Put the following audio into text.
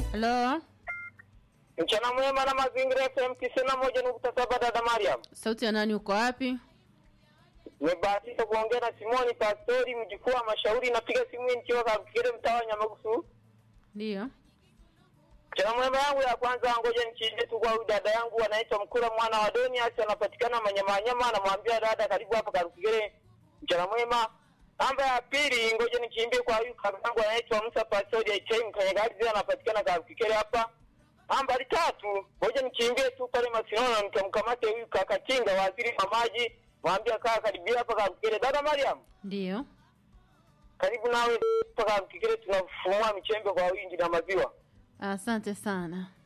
Halo, Mchana mwema na mazingira FM tisini na moja nukta saba dada Mariam. sauti ya nani? Uko wapi? Nimebahatika kuongea na Simoni Pastori mjukuu wa Mashauri, napiga simu hii nikiwa Kakukere mtaa wa Nyamagusu. Ndiyo. Mchana mwema yangu ya kwanza, ngoja nikiingie tu kwa huyu dada yangu anaitwa Mkura mwana wa Donias, anapatikana Manyamanyama, anamwambia dada, karibu hapa Kakukere. Mchana mwema. Namba ya pili, ngoja nikimbie kwa huyu kaka yangu anaitwa Musa Pastori Aichai Mkanyagazi, anapatikana Kakukere hapa. Nambari tatu, ngoja nikimbie tu pale Masinono nikamkamate huyu kaka Kinga waziri wa maji, mwambia kaa karibia hapa Kakukere. Dada Mariam, Ndiyo. karibu nawe mpaka Kakukere, tunafumua michembe kwa wingi na maziwa. Asante sana.